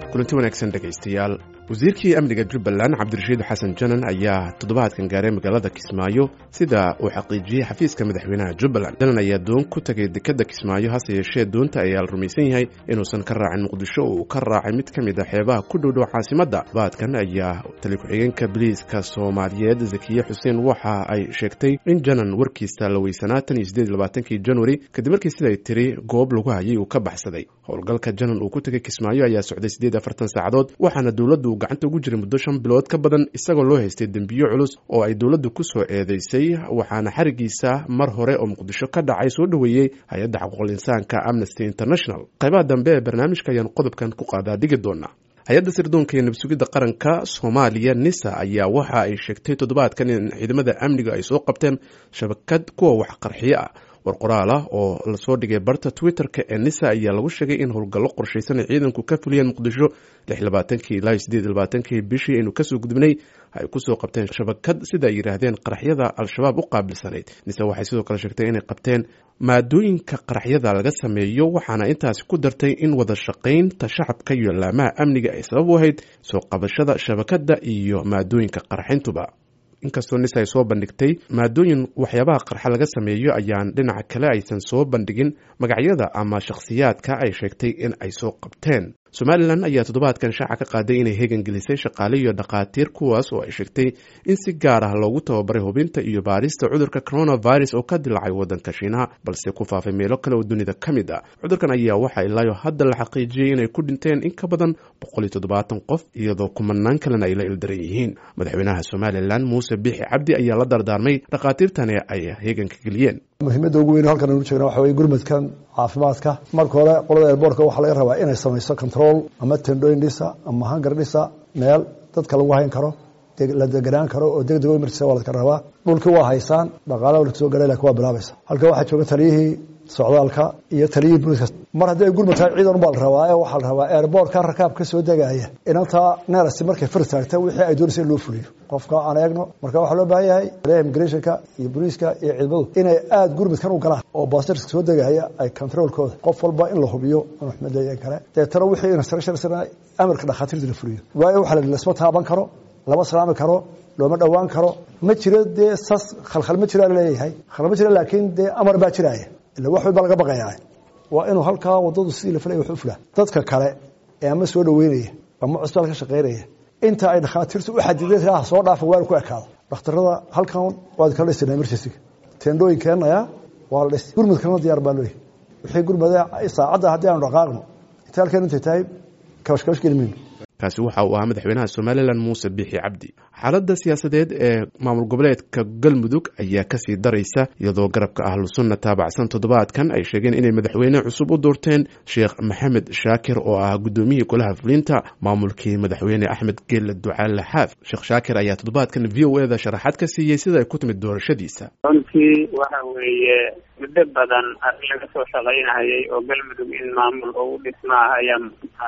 kulanti wanaagsan dhegaystayaal wasiirkii amniga jubbaland cabdirashiid xasan janan ayaa toddobaadkan gaaray magaalada kismaayo sida uu xaqiijiyey xafiiska madaxweynaha jubbaland janan ayaa doon ku tegay dekadda kismaayo hase yeeshee doonta ayaa la rumaysan yahay inuusan ka raacin muqdisho oo uu ka raacay mid ka mid a xeebaha ku dhowdhow caasimadda toddobaadkan ayaa tali ku-xigeenka biliiska soomaaliyeed zakiye xuseen waxa ay sheegtay in janan warkiisa la weysanaa tan iyo sideed labaatankii januari kadib markii siday tiri goob lagu hayay uu ka baxsaday howlgalka janan uu ku tegay kismaayo ayaa socday siddeed afartan saacadood waxaana dowladdu gacanta ugu jiray muddo shan bilood ka badan isagoo loo haystay dembiyo culus oo ay dowladdu ku soo eedeysay waxaana xarigiisa mar hore oo muqdisho ka dhacay soo dhoweeyey hay-adda xuquuqul insaanka amnesty international qaybaha dambe ee barnaamijka ayaan qodobkan ku qaadaa dhigi doonaa hay-adda sirdoonka iyo nabsugidda qaranka soomaaliya nisa ayaa waxa ay sheegtay toddobaadkan in ciidamada amniga ay soo qabteen shabakad kuwa wax qarxiyo ah war qoraal ah oo lasoo dhigay barta twitter-ka ee nisa ayaa lagu sheegay in howlgallo qorshaysan ay ciidanku ka fuliyeen muqdisho lix labaatankii ilaa sideed labaatankii bishii aynu kasoo gudubnay ay kusoo qabteen shabakad sida ay yidhaahdeen qaraxyada al-shabaab u qaabilsanayd nise waxay sidoo kale sheegtay inay qabteen maadooyinka qaraxyada laga sameeyo waxaana intaasi ku dartay in wada shaqaynta shacabka iyo laamaha amniga ay sabab u ahayd soo qabashada shabakadda iyo maadooyinka qarxintuba inkastoo nis ay soo bandhigtay maadooyin waxyaabaha qarxa laga sameeyo ayaan dhinaca kale aysan soo bandhigin magacyada ama shakhsiyaadka ay sheegtay in ay soo qabteen somalilan ayaa toddobaadkan shaaca ka qaaday inay hegan gelisay shaqaale iyo dhakhaatiir kuwaas oo ay sheegtay in si gaar ah loogu tababaray hubinta iyo baarista cudurka coronavirus oo ka dilacay waddanka shiinaha balse ku faafay meelo kale oo dunida ka mid ah cudurkan ayaa waxaa ilaayo hadda la xaqiijiyey inay ku dhinteen in ka badan boqol iyo toddobaatan qof iyadoo kumanaan kalena ay la ildaran yihiin madaxweynaha somalilan muuse biixi cabdi ayaa la dardaarmay dhakhaatiirtani ay heganka geliyeen muhiimadda ugu weyn halkan anu jeegna waxa weye gurmadkan caafimaadka marka hore qolada airboortka waxaa laga rabaa inay samayso control ama tendooyin dhisa ama hangar dhisa meel dadka lagu hayn karo la deganaan karo oo deg deg markiisa waa ladka rabaa dhulkii waa haysaan dhaqaalaha la soo garay lakin waa bilaabaysa halka waxaa jooga taliyihii socdaalka iyo taliyihii booliska mar haddii ay gurmad tahay ciidan baa la rabaa ee waxaa la rabaa airboortka rakaab ka soo degaya inantaa neerasi markay fir taagta wixii ay doonaysa in loo fuliyo qofka aan eegno marka waxaa loo baahan yahay immigrationka iyo booliiska iyo ciidamadu inay aada gurmadkan u galaan oo baasirska soo degaya ay controolkooda qof walba in la hubiyo inuu xumad kale deetana wixii instructionsna amarka dhakhaatiirta la fuliyo waayo waxa la lasma taaban karo lama salaami karo looma dhowaan karo ma jiro dee sas khalkhal ma jira laleeyahay khalkhal ma jira laakiin dee amar baa jiraaya ila wax walba laga baqayaa waa inuu halkaa wadadu sidii la filaya wax u fulaa dadka kale ee ama soo dhaweynaya ama cusbitaal ka shaqaynaya inta ay dhakhaatiirtu u xadideen ah soo dhaafa waa ku ekaado dhakhtarada halkan waad kala dhisana emergency teendooyin keenaya waa la dhis gurmudkana diyaar baa looyahay wixii gurmada saacadda haddii aanu dhaqaaqno inta halkan intay tahay kabash kabash geli mayno kaasi waxa uu ahaa madaxweynaha somalilan muuse biixi cabdi xaaladda siyaasadeed ee maamul goboleedka galmudug ayaa kasii daraysa iyadoo garabka ahlusunna taabacsan toddobaadkan ay sheegeen inay madaxweyne cusub u doorteen sheekh maxamed shaakir oo ah guddoomiyihii golaha fulinta maamulkii madaxweyne axmed geelle ducaale xaaf sheekh shaakir ayaa toddobaadkan v o eda sharaxaad ka siiyey sida ay ku timid doorashadiisa runtii waxa weeye muddo badan arrin laga soo shaqaynahayay oo galmudug in maamul ugu dhismaa ayaa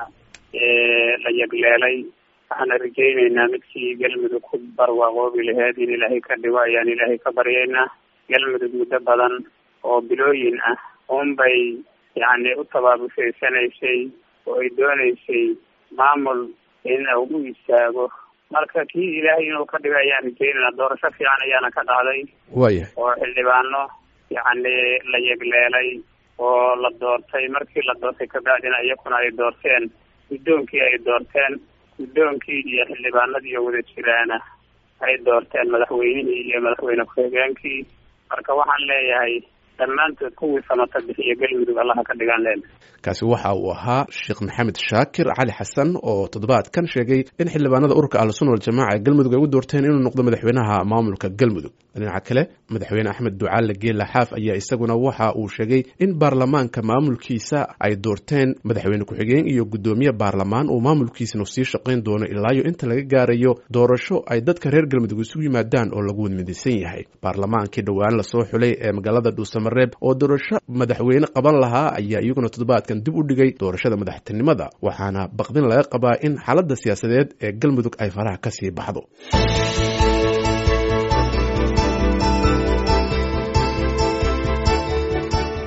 la yagleelay waxaana rajaynaynaa midkii galmudug ku barwaaqoobi laheyd in ilaahay ka dhigo ayaan ilaahay ka baryaynaa galmudug muddo badan oo bilooyin ah unbay yacni u tabaabushaydsanaysay oo ay doonaysay maamul in u istaago marka kii ilaahay inuu ka dhigo ayaan rajaynaynaa doorasho fiican ayaana ka dhacday waya oo xildhibaano yacni la yagleelay oo la doortay markii la doortay kabacdina iyakuna ay doorteen guddoonkii ay doorteen guddoonkii iyo xildhibaanadii oo wada jiraana ay doorteen madaxweynihii iyo madaxweyne ku-xigeenkii marka waxaan leeyahay dhammaantood kuwii samata bixiyo galmudug allaha ka dhigaan leen kaasi waxa uu ahaa sheekh maxamed shaakir cali xasan oo toddobaadkan sheegay in xildhibaanada ururka ahlusunna waljamaca ee galmudug ay u doorteen inuu noqdo madaxweynaha maamulka galmudug dhinaca kale madaxweyne axmed ducaale geela xaaf ayaa isaguna waxa uu sheegay in baarlamaanka maamulkiisa ay doorteen madaxweyne ku-xigeen iyo guddoomiye baarlamaan uu maamulkiisanu sii shaqayn doono ilaayo inta laga gaarayo doorasho ay dadka reer galmudug isugu yimaadaan oo lagu wadmidaysan yahay baarlamaankii dhowaan lasoo xulay ee magaalada dhuusamareeb oo doorasho madaxweyne qaban lahaa ayaa iyaguna toddobaadkan dib u dhigay doorashada madaxtinimada waxaana baqdin laga qabaa in xaaladda siyaasadeed ee galmudug ay faraha ka sii baxdo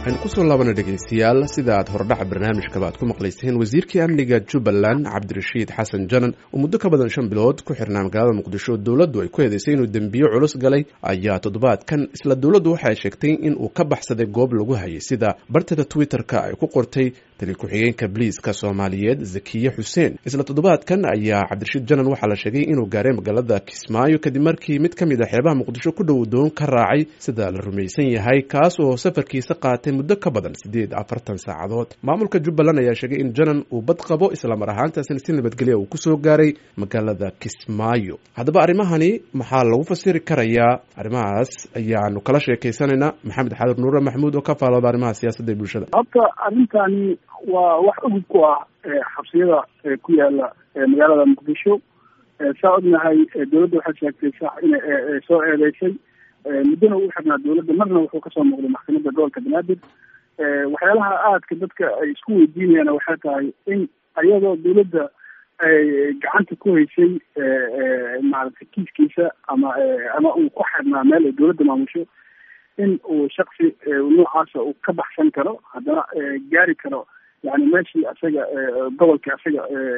waxaynu kusoo laabana dhegaystayaal sida aad hordhaca barnaamijkaba aad ku maqlayseen wasiirkii amniga jubbaland cabdirashiid xasan janan oo muddo ka badan shan bilood ku xirnaa magaalada muqdisho dowladdu ay ku eedeysay inuu dembiyo culus galay ayaa toddobaadkan isla dowladdu waxay sheegtay in uu ka baxsaday goob lagu hayay sida bartada twitter-ka ay ku qortay tali ku-xigeenka bliiska soomaaliyeed zakiye xuseen isla toddobaadkan ayaa cabdirashiid janan waxaa la sheegay inuu gaaray magaalada kismaayo kadib markii mid ka mid a xeebaha muqdisho ku dhow doon ka raacay sida la rumaysan yahay kaas oo safarkiisa qaatay muddo ka badan siddeed afartan saacadood maamulka jubbaland ayaa sheegay in janan uu bad qabo islamar ahaantaasina si nabadgelya uu kusoo gaaray magaalada kismaayo haddaba arrimahani maxaa lagu fasiri karayaa arrimahaas ayaanu kala sheekaysanaynaa maxamed xadir nuure maxmuud oo ka faalooda arrimaha siyaasadda ee bulshada horta arrintani waa wax ogid ku ah xabsiyada ku yaala magaalada muqdisho saa ognahay dowladda waxay sheegtay sax inay soo eedeysay muddona uu xirnaa dowladda marna wuxuu kasoo muuqday maxkamadda gobolka banaadir waxyaalaha aadka dadka ay isku weydiinayaan waxay tahay in ayadoo dowladda ay gacanta ku haysay maaragtay kiiskiisa ama ama uu ku xirnaa meel ay dowladda maamusho in uu shaksi noocaasa uu ka baxsan karo haddana gaari karo yani meeshii asaga gobolkii asaga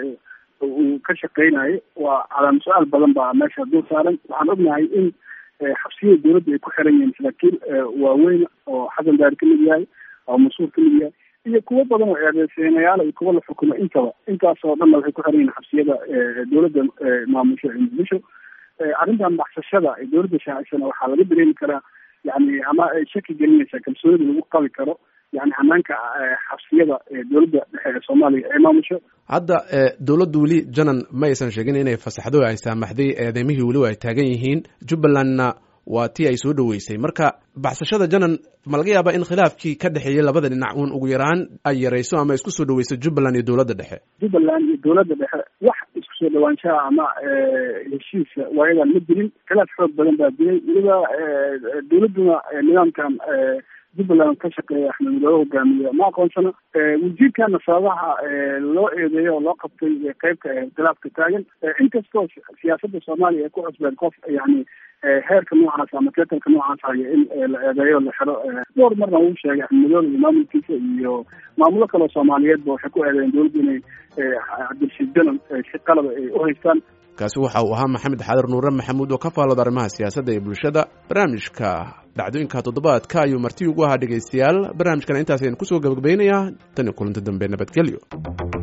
uu ka shaqeynayo waa calaama su-aal badan baa meesha dul saaran waxaan ognahay in xabsiyada dowladda ay ku xiran yihiin saraakiil waaweyn oo xasan daari kamid yahay oo mas-uul kamid yahay iyo kuwo badan oo eedeysenayaal iyo kuwo la xukumo intaba intaas oo dhanna waxay ku xiran yihiin xabsiyada dowladda maamusho ee muqdisho arrintan baxsashada ee dowladda shaacisana waxaa laga dareemi karaa yani ama ay shaki gelinaysaa kalsoonida lagu qabi karo yani hanaanka xabsiyada dowladda dhexe ee soomaaliya ee maamusho hadda dowladdu weli janan ma aysan sheegin inay fasaxdo ay saamaxday eedeymihii weliba ay taagan yihiin jubbalandna waa tii ay soo dhoweysay marka baxsashada janan ma laga yaabaa in khilaafkii ka dhexeeyey labada dhinac uun ugu yaraan ay yarayso ama isku soo dhaweyso jubbaland iyo dowladda dhexe jubbaland iyo dowladda dhexe wax isku soo dhawaanshaha ama heshiisa waayadan ma jirin khilaaf xoog badan baa jiray weliba dowladduna nidaamkan jubbaland ka shaqeeya axmed midoobe hogaamiye ma aqoonsano wasiirkana sababaha loo eedeeyo oo loo qabtay qeybka khilaafka taagan inkastoo siyaasadda soomaaliya ay ku cusbeen qof yani heerka noocaas ama teetalka noocaas haya in la eedeeyo la xiro dhowr marna uu sheegay axmed midoobe iyo maamulkiisa iyo maamulo kaleo soomaaliyeedba waxay ku eedeeyeen dowladda inay cabdirashiid janan si qalaba ay u haystaan kaasi waxa uu ahaa maxamed xadir nuure maxamuud oo ka faalooda arrimaha siyaasadda ee bulshada barnaamijka dhacdooyinka toddobaadka ayuu marti ugu ahaa dhegaystayaal barnaamijkana intaas ayaan kusoo gabagabaynayaa tan iyo kulanti dambe nabadgelyo